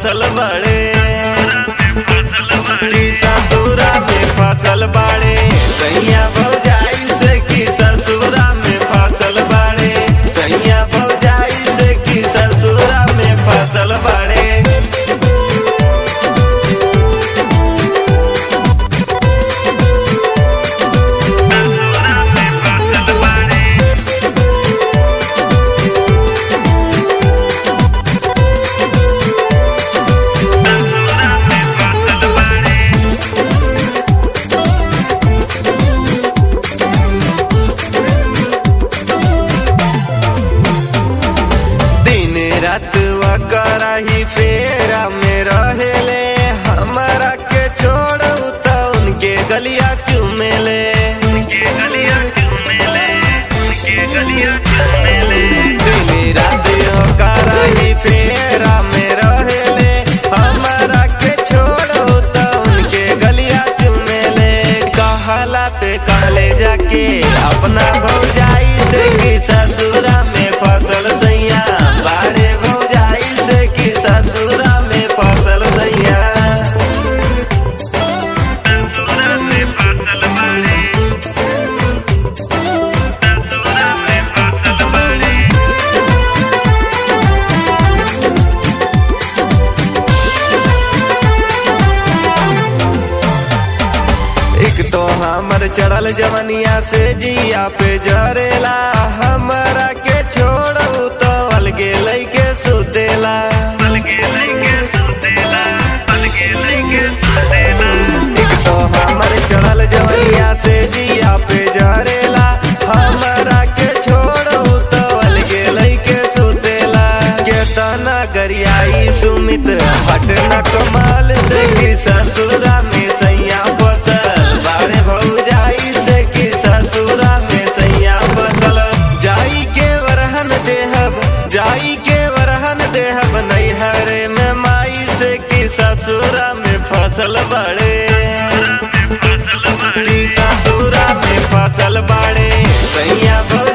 फसल बड़े की ससुरा में फसल बाड़े सैया भौजाई से की ससुरा में फसल बाड़े सैया भौजाई से की ससुरा में फसल बाड़े दिन रात वकरा ही फेरा में रहेले हमारा के छोड़ तो उनके गलिया चुमेले दिन रात वकरा ही फेरा में रहेले हमारा के छोड़ तो उनके गलिया चुमेले कहला पे कहले जाके अपना भौजाई से की ससुरा में फसल सैया बाड़े भौजाई से की ससुरा में फसल सैया एक तो हमर चढ़ल जवनिया से जिया पे जरेला हमरा के छोड़ू तो अलगे लैके सुतेला एक तो हमर चढ़ल जवनिया से जिया पे जरेला हमरा के छोड़ू तो अलगे लैके सुतेला केतना गरियाई सुमित हटना कमाल से कि ससुरा में सैया फसल बाड़े भौजाई से कि ससुरा में सैया फसल जाई के वरहन देहब जाई के वरहन देहब नैहरे में माई से कि ससुरा में फसल बड़े कि ससुरा में फसल बाड़े सैया भौ